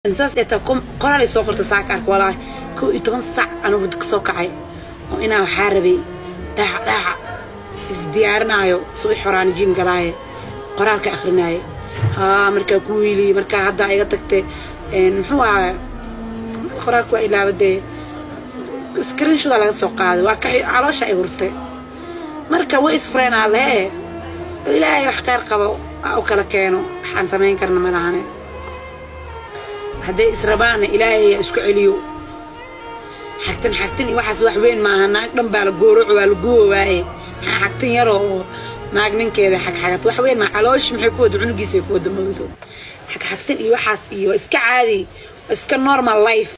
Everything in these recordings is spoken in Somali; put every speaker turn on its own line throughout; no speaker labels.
saas ee taa qoraal ay soo qorta saaka ark walaahi kow iyo toban sac anuu hurdo ka soo kacay oo inaa waxaa rabay dhaaca dhaaca isdiyaarinaayo subax horaana jiim galaaye qoraalka akrinaaye haa markaa ku wiiliye markaa hadda iga tagtay muxuu ahaa qoraalka waa ilaabadee screenshoda laga soo qaaday waa ka caloosha ay hurtay marka way isfureenaa lee ilaahay wax kheyr qabo u kala keeno waxaan samayn karna malahane hadday israbaana ilaahay isku celiyo xagtan xagtan iyo waxaas wax weyn maaha naag dhan baa la gooroco waa la guwa waaye maxaa xagtan yaroo oo naag ninkeeda xagxagad wax weyn maa calooshi maxay ku wada cunugiisa ku wada mawdo xagxagtan iyo waxaas iyo waa iska caadi waa iska normal life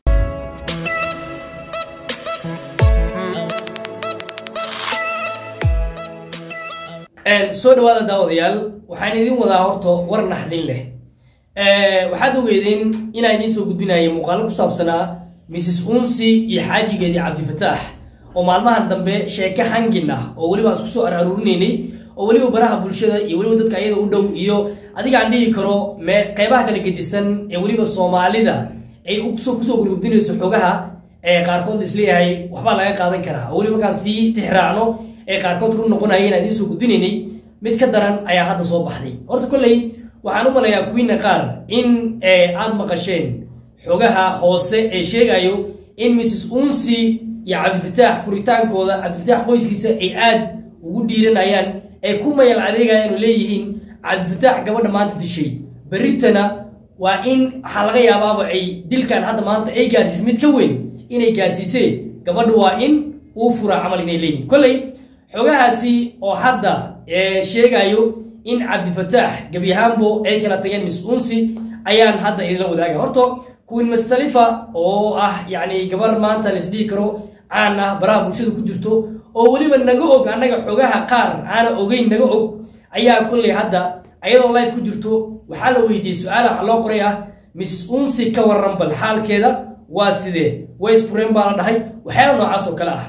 soo dhawaada daawadayaal waxaan idin wadaa horta war naxdin leh waxaad ogeedeen inaan idiin soo gudbinaya muuqaalo ku saabsanaa mrs unsi iyo xaajigeedii cabdifataax oo maalmahan dambe sheeke hangin ah oo weliba aan isku soo ararurinaynay oo weliba baraha bulshada iyo weliba dadka ayada u dhow iyo adiga aan dhihi karo me qeybaha kala gedisan ee weliba soomaalida ay kusoo kusoo gurgubdinayso xogaha ee qaarkood isleeyahay waxbaa laga qaadan karaa oo weliba markaan sii tixraacno ee qaarkood run noqonaya inaan idiin soo gudbinaynay mid ka daran ayaa hadda soo baxday horta kolley waxaan u malayaa kuwiina qaar in aad maqasheen xogaha hoose ee sheegayo in mrs unsi iyo cabdifataax furitaankooda cabdifataax qoyskiisa ay aad ugu dhiiranayaan ay ku mayal adeegayaan oo leeyihiin cabdifataax gabadha maanta dishay berritana waa in waxaa laga yaabaaba ay dilkan hadda maanta ay gaarsiisay mid ka weyn inay gaarsiiseen gabadha waa in uu furaa camal inay leeyihiin kolley xogahaasi oo hadda sheegayo in cabdifataax gebi ahaanbo ay kala tageen mis unsi ayaan hadda idinla wadaagay horta kuwin mustalifa oo ah yacni gabar maanta laisdhihi karo caan ah baraha bulshada ku jirto oo weliba naga og annaga xogaha qaar aana ogeyn naga og ayaa kolley hadda ayadoo life ku jirto waxaa la weydiiyey su-aala waxa loo qoray ah mis unsi ka waran bal xaalkeeda waa sidee waysfureen baa la dhahay waxyaala noocaas oo kale ah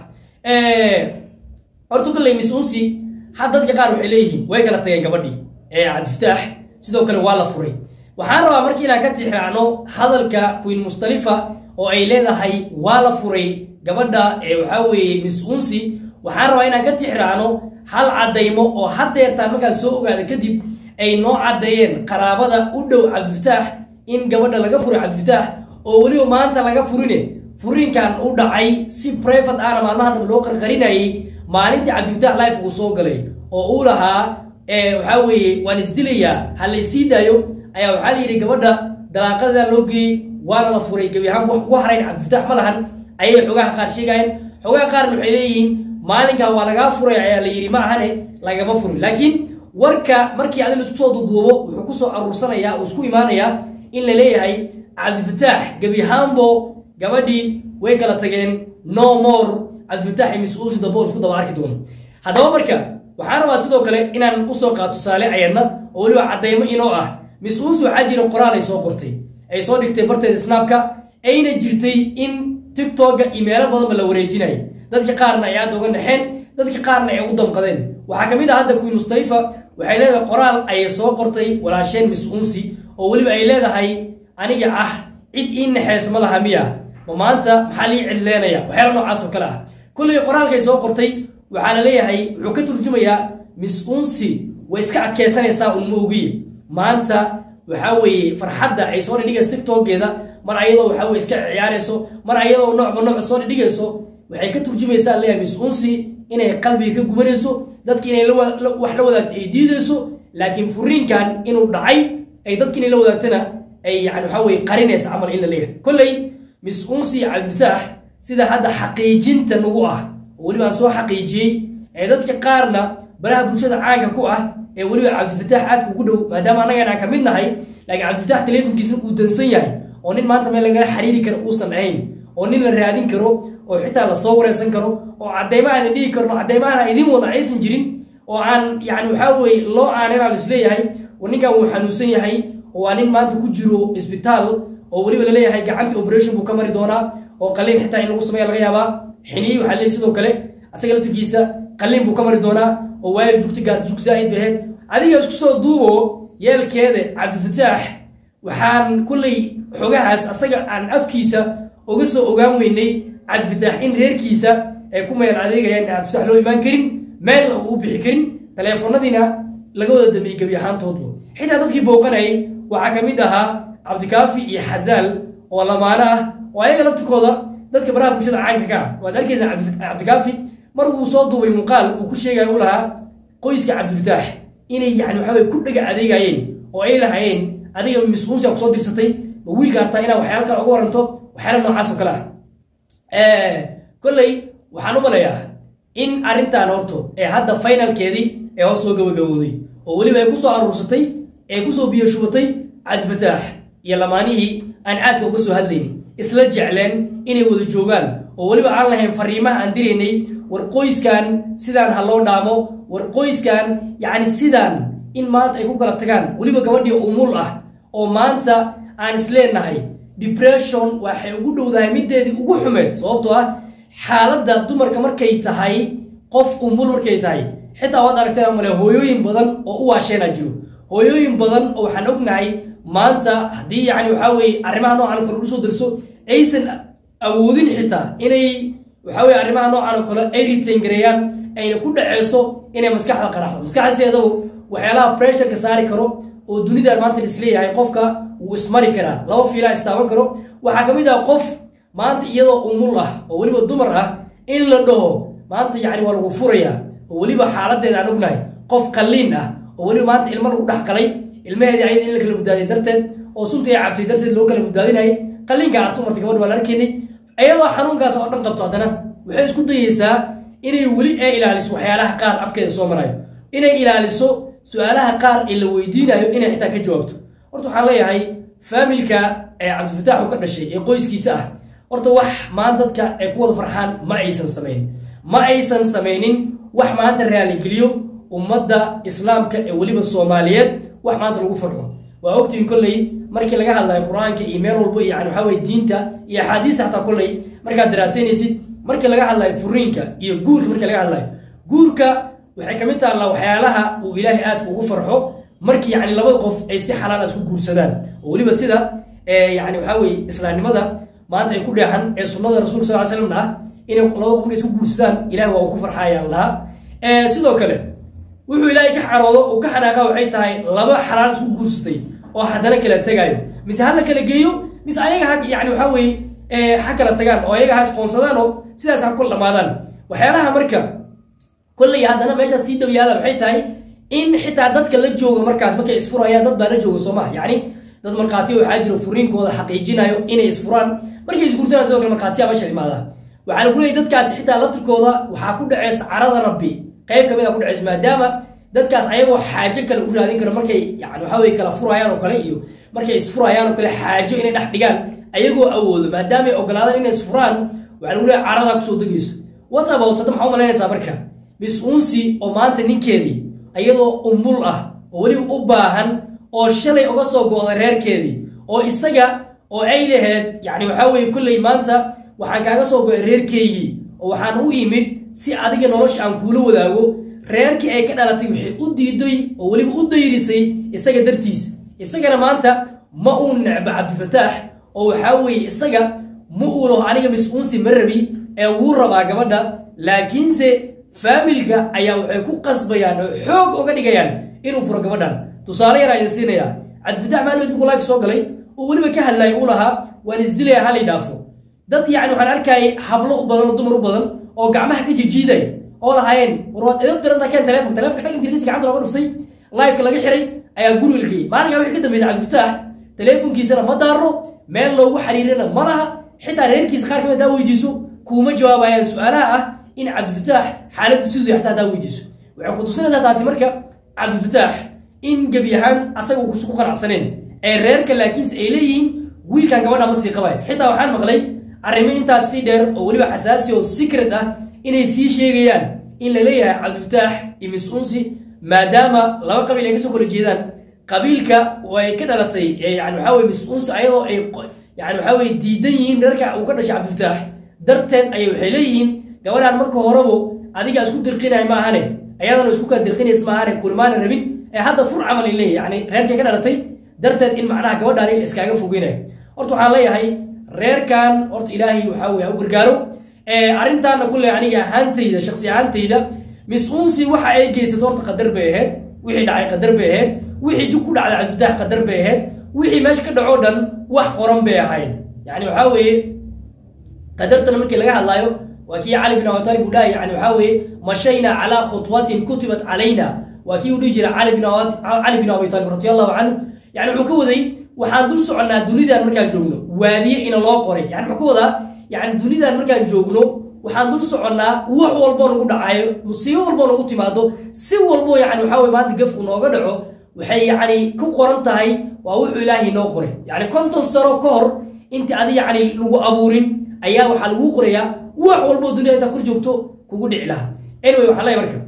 horta kolley mis unsi had dadka qaar waxay leeyihiin way kala tageen gabadhii ee cabdifataax sidoo kale waa la furay waxaan rabaa markii inaan ka tixraacno hadalka queen mustalifa oo ay leedahay waa la furay gabadha ee waxaa weeye mis unsi waxaan rabaa inaan ka tixraacno hal caddaymo oo haddeertaan markaan soo ogaada kadib ay noo caddeeyeen qaraabada u dhow cabdifataax in gabadha laga furay cabdifataax oo weliba maanta laga furine furiinkan u dhacay si brivate ahna maalmaha dambe loo qarqarinayay maalintii cabdifataax life uu soo galay oo uu lahaa waxaa weeye waan isdilayaa ha laysii daayo ayaa waxaa la yidhi gabadha dalaaqadaa loo geeyey waana la furay gebi ahaan wax ku harayn cabdifataax ma lahan ayay xogaha qaar sheegayeen xogaha qaarna waxay leeyihiin maalinkan waa lagaa furay ayaa la yidhi ma ahane lagama furin laakiin warka markii adin isku soo duduubo wuxuu kusoo aruursanayaa uu isku imaanayaa in la leeyahay cabdifataax gebi ahaanbo gabadhii way kala tageen no more cabdifataax iyo mis-uusi dambe oo isku daba arki doono haddaba marka waxaan rabaa sidoo kale inaan usoo qaato tusaale ayadna oo weliba caddaymo inoo ah mis-uusi waxaa jira qoraal ay soo qortay ay soo dhigtay barteeda snaabka ayna jirtay in tigtogga iyo meelo badanba la wareejinayay dadka qaarna ay aada uga naxeen dadka qaarna ay ugu damqadeen waxaa ka mid ah hadda queen mustalifa waxay leedahay qoraal ayay soo qortay walaasheen mis-uunsi oo weliba ay leedahay aniga ah cid ii naxees ma laha miya ma maanta maxaa lii cidleenaya waxyaala noocaas oo kale ah kullay qoraalkay soo qortay waxaa la leeyahay wuxuu ka turjumayaa mis unsi way iska adkeysanaysaa unma ogiye maanta waxaa weeye farxadda ay soo dhidhigayso tigtoggeeda mar ayadoo waxaa weye iska ciyaarayso mar ayadoo noocba nooc soo dhidhigayso waxay ka turjumaysaa leeyahay mis unsi inay qalbiga ka gubanayso dadki inay wax la wadaagto ay diidayso laakiin furiinkan inuu dhacay ay dadki inay la wadaagtana ay yani waxaa weye qarinaysa camal in la leeyahay kolley mis unsi iyo cabdifataax sida hadda xaqiijinta nagu ah oo weliba aan soo xaqiijiyey ee dadka qaarna baraha bulshada caanka ku ah ee weliba cabdifataax aadka ugu dhow maadaama annagan aan ka mid nahay laakiin cabdifataax teleefonkiisna uu dansan yahay oo nin maanta meel lagala xiriiri karo uusan ahayn oo nin la raadin karo oo xitaa lasoo wareysan karo oo caddayma aan dhihi karno caddaymaana idin wada aysan jirin oo aan yani waxaa weye loo aaninaa lisleeyahay oo ninkan wuu xanuunsan yahay oo waa nin maanta ku jiro isbitaal oo weliba laleeyahay gacantii operation buu ka mari doonaa oo qaliin xitaa in lagu sameeya laga yaabaa xiniyi waxaa leeyahy sidoo kale asaga laftirkiisa qaliin buu ka mari doonaa oo waayo jugta gaarta jug zaa'id bay ahayd adiga isku soo duubo yeelkeeda cabdifataax waxaan kulley xogahaas asaga aan afkiisa uga soo ogaan weynay cabdifataax in reerkiisa ay ku meel adeegayaan cabdifataax loo imaan karin meelna uu u bixi karin taleefonadiina laga wada dambeeyey gebi ahaantoodba xitaa dadkii booqanayay waxaa ka mid ahaa cabdikaafi iyo xazaal oo lamaano ah oo ayaga laftikooda dadka baraha bulshada caanka ka ah waad arkaysaa cabdikaafi mar uu soo duubay muuqaal uu ku sheegaya u lahaa qoyska cabdifataax inay yani waxa weye ku dhega adeegayeen oo ay lahaayeen adiga mis-uunsiga kusoo dirsatay ma wiilka hartaa inaad waxyaala kale uga waranto waxyaala noocaas oo kale ah kolley waxaan u malayaa in arrintan horto ee hadda finalkeedii ee hoos soo gabagabowday oo weliba ay kusoo aruursatay ee kusoo biyo shubatay cabdifataax iyo lamaanihii aan caadka uga soo hadlaynin isla jecleen inay wada joogaan oo weliba aan lahayn fariimaha aan diraynay war qoyskan sidaan ha loo dhaamo war qoyskan yacni sidaan in maanta ay ku kala tagaan weliba gabadhii umul ah oo maanta aan isleenahay depression waxay ugu dhowdahay mideedii ugu xumeed sababtoo ah xaaladda dumarka markay tahay qof umul markay tahay xitaa waad aragtay male hooyooyin badan oo u waasheenaa jiro hooyooyin badan oo waxaan ognahay maanta haddii yani waxaa weye arrimaha noocan oo kale usoo darso aysan awoodin xitaa inay waxaa weye arrimaha noocan oo kale ay retain gareeyaan ayna ku dhaceyso inay maskaxda qaraxdo maskaxdaseedaba waxyaalaha pressureka saari karo oo dunidan maanta laisleeyahay qofka wuu ismari karaa laba fiilaa istaaban karo waxaa ka mid ah qof maanta iyadoo umul ah oo weliba dumar ah in la dhaho maanta yani waa lagu furayaa oo weliba xaaladeeda aan ognahay qof qalliin ah oo weliba maanta ilmo lagu dhex galay ilmaheedii ayada in la kala badbaadiya darteed oo sunta ay cabsay darteed loo kala badbaadinayay qalliinka artu marta gabadh waa la arkaynay iyadoo xanuunkaas oo dhan qabto haddana waxay isku dayeysaa inay weli ay ilaaliso waxyaalaha qaar afkeeda soo marayo inay ilaaliso su-aalaha qaar ee la weydiinayo inay xitaa ka jawaabto horta waxaan leeyahay faamilka ee cabdifataax uu ka dhashay ee qoyskiisa ah horta wax maanta dadka ay ku wada farxaan ma aysan samayn ma aysan samaynin wax maanta raaligeliyo ummadda islaamka ee weliba soomaaliyeed wax maanta lagu farxo waa ogtihin kolley markii laga hadlayo qur-aanka iyo meel walbo yani waxaa weye diinta iyo axaadiista xataa kolley markaad daraasaynaysid markii laga hadlayo furiinka iyo guurka markii laga hadlayo guurka waxay kamid taallaa waxyaalaha uu ilaahay aadka ugu farxo markii yani labada qof ay si xalaala isku guursadaan oo weliba sida yani waxaa weye islaamnimada maanta ay ku dheexan ee sunnada rasulka sal slamna ah inay labada qof markay isku guursadaan ilahay waa uu ku farxayaan lahaa sidoo kale wuxuu ilaahay ka xaroodo uu ka xanaaqa waxay tahay laba xalaal isku guursatay oo haddana kala tegaayo mise hala kala geeyo mise ayaga ha yani waxaa weye ha kala tagaan oo ayaga ha isqoonsadaan oo sidaas ha ku dhamaadaan waxyaalaha marka kolley haddana meesha sii dabayaala waxay tahay in xitaa dadka la jooga markaas markay isfurayaan dad baa la jooga soo maha yacni dad markhaatiya waxaa jiro furiinkooda xaqiijinayo inay isfuraan markay isguursanaan sidoo kale markhaatiya meesha imaada waxaa lagu leeyay dadkaasi xitaa laftirkooda waxaa ku dhaceysa carada rabbi qayb kamid a ku dhaceysa maadaama dadkaas ayagoo xaajo kale u raadin karo markay yani waxaa weye kala furayaan oo kale iyo markay isfurayaan oo kale xaajo inay dhex dhigaan ayagoo awoodo maadaama ay ogolaadaan inay isfuraan waxaa lagu leeyahay caradaa kusoo degayso what about hadda maxaa u malaynaysaa marka miss unsi oo maanta ninkeedii iyadoo umul ah oo weliba u baahan oo shalay uga soo go-day reerkeedii oo isaga oo ay laheyd yani waxaa weye kolley maanta waxaan kaaga soo go-ay reerkeygii oo waxaan u imid si adiga nolosha aan kuula wadaago reerkii ay ka dhalatay waxay u diiday oo weliba u dayrisay isaga dartiis isagana maanta ma uu necbo cabdifataax oo waxaa weeye isaga ma uu laho aniga mis-uunsi ma rabi ee wuu rabaa gabadha laakiinse faamilka ayaa waxay ku qasbayaan oo xoog uga dhigayaan inuu furo gabadhan tusaale yaraa idin siinayaa cabdifataax maalmood markuu life soo galay oo weliba ka hadlaaya uu lahaa waan isdilaya halay dhaafo dad yani waxaan arkayay hablo u badan oo dumar u badan oo gacmaha ka jijiidaya oo lahaayeen war waad edab tiranta keen teleefon telefonka dhag ingiriisi gacanta looga dhuftay liveka laga xiray ayaa guriga la geeyey maalinkaa wixii ka dambeysay cabdifataax teleefonkiisana ma daarno meel loogu xiriirina ma laha xitaa reerkiisa qaar kamid hadaa weydiiso kuuma jawaabayaan su-aalaha ah in cabdifataax xaaladda siduu xataa hadaa weydiiso waxay ku tusinaysaa taasi marka cabdifataax in gebi ahaan asaga uusan ku qanacsaneen ee reerka laakiinse ay leeyihiin wiilkan gabadha ma sii qabayo xitaa waxaan maqlay arrimo intaas sii dheer oo weliba xasaasi oo secret ah inay sii sheegayaan in la leeyahay cabdifataax iyo mis-uunsi maadaama laba qabiil ay kasoo kala jeedaan qabiilka oo ay ka dhalatay yani waxaa weye mis-uunsi ayadoo ay yani waxaa weye diidan yihiin reerka uu ka dhashay cabdifataax darteed ayay waxay leeyihiin gabadhaan marka horebo adiga isku dirqinay maahane ayadana isku kala dirqinays maahane kulimaana rabin ee hadda fur camal ay leeyahy yani reerkay ka dhalatay darteed in macnaha gabadhaan in iskaaga fogeynayo horta waxaan leeyahay reerkan horta ilaahay waxaa weye ha u gargaaro arrintaana kule aniga ahaantayda shaksi ahaantayda mis unsi waxa ay geysato horta qadar bay ahayd wixii dhacay qadar bay ahayd wixii jug ku dhacday cabdifitaax qadar bay ahayd wixii meesha ka dhacoo dhan wax qoran bay ahayd yani waxaa weeye qadartana markii laga hadlaayo waa kii cali bin abi talib uu dhahay yani waxaa weeye mashaynaa calaa khutwatin kutibat calayna waa kii uu dhihi jiray cali bin cali bin abi talib radi allahu canhu yani wuxuu ka waday waxaan dul soconnaa dunidan markaan joogno waadiye ina loo qoray yani muxuu ka wadaa yani dunidan markaan joogno waxaan dul soconnaa wax walboo nagu dhacayo musiibo walboo nagu timaado si walbo yani waxaa weye maanta gafku nooga dhaco waxay yani ku qoran tahay waa wuxuu ilaahay noo qoray yani konton sano ka hor inta adi yani lagu abuurin ayaa waxaa laguu qorayaa wax walboo dunida intaa kor joogto kugu dhici lahaa anyway waxaan leeyahay marka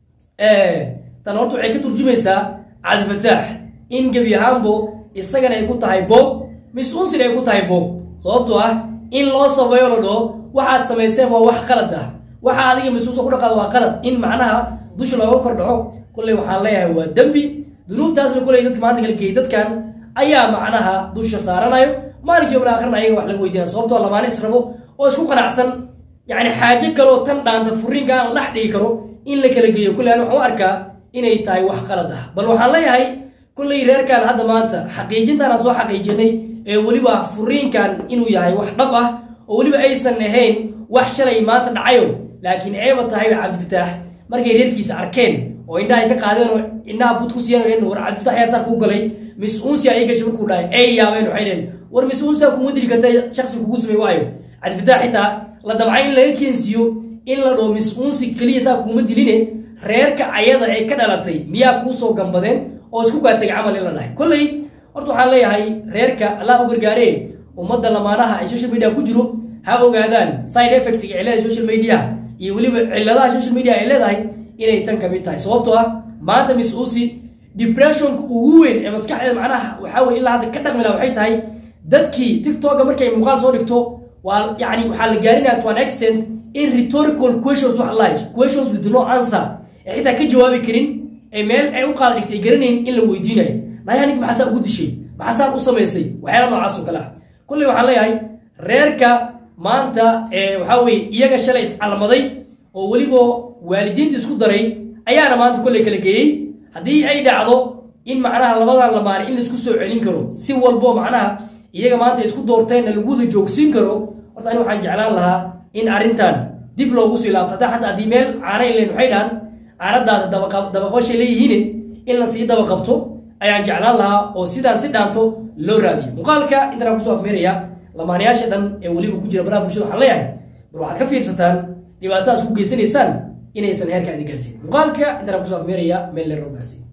tan horta waxay ka turjumaysaa cabdifataax in gebi ahaanbo isagana ay ku tahay boog mis-unsina ay ku tahay boog sababtoo ah in loo sabayo la dhaho waxaad samayseen waa wax qalad ah waxa adiga mas-uulsa ku dhaqaada waa qalad in macnaha dusha looga kor dhaco kolley waxaan leeyahay waa dembi dunuubtaasna kolley dadka maanta kala geeyay dadkan ayaa macnaha dusha saaranayo maalinkii yobla akhrina ayaga wax laga weydiina sababtoo lamaane israbo oo isku qanacsan yani xaajo kaleoo tan dhaanta furiinka aan dhex dhigi karo in la kala geeyo kolley ani waxaan u arkaa inay tahay wax qalad ah bal waxaan leeyahay kolley reerkan hadda maanta xaqiijintaan aan soo xaqiijinay ee weliba furiinkan inuu yahay wax dhab ah oo weliba aysan ahayn wax shalay maanta dhacayo laakiin eeba tahay cabdifataax markay reerkiisa arkeen oo indhaha ay ka qaadeen oo indhaha bud ku siiyeen war cabdifataax yaasaa kuu galay mis unsia ay gashay markuu dhahay ay yaabeen waxay dheen war mis unsia kuma dili karta shaksi kugu sumay waayo cabdifataax xitaa la damcay in laga keensiiyo in la dhaho mis unsi keliya saa kuuma diline reerka ayada ee ka dhalatay miyaa kuusoo gambadeen oo isku kaa tegay camal in la dhahay kolley horta waxaan leeyahay reerka allah u gargaaree ummadda lamaanaha ay social media ku jiro ha ogaadaan side effectga ay leedahay social media iyo weliba ciladaha social media ay leedahay inay tan kamid tahay sababtoo ah maanta miss usi depressionka ugu weyn ee maskaxdeeda macnaha waxaa weye ilaa hadda ka dhaqmi laha waxay tahay dadkii tiktoka markay muuqaal soo dhigto waa yani waxaa la gaarinaya to an extent in rhetorical questions wax la questions with no answer ee xitaa ka jawaabi karin ee meel ay u qaada dhigtay garanayn in la weydiinayo nayaa nink maxaasaa ugu dishay maxaasaan u samaysay waxyaala noocaas oo kale ah kolley waxaan leeyahay reerka maanta waxaa weye iyaga shalay iscalmaday oo weliba waalidiinta isku daray ayaana maanta kolley kala geeyey haddii ay dhacdo in macnaha labadan lamaane in laisku soo celin karo si walbo macnaha iyaga maanta isku doorteenna lagu wada joogsiin karo horta ani waxaan jeclaan lahaa in arrintan dib loogu sii laabto hataa xataa haddii meel caana ilen waxay dhahan caanadaada dabaqabashay leeyihiin in la sii daba qabto ayaan jeclaan lahaa oo sidaan si dhaanto loo raadiyo muuqaalka intanaan kusoo afmeeraya lamaanayaasha dhan ee weliba ku jira baraha bulshada waxaan leeyahay bal waxaad ka fiirsataan dhibaatadaas ku geysanaysaan inaysan heerka idin gaarsiin muuqaalka intanaan kusoo afmeeraya meel leer loo gaarsiin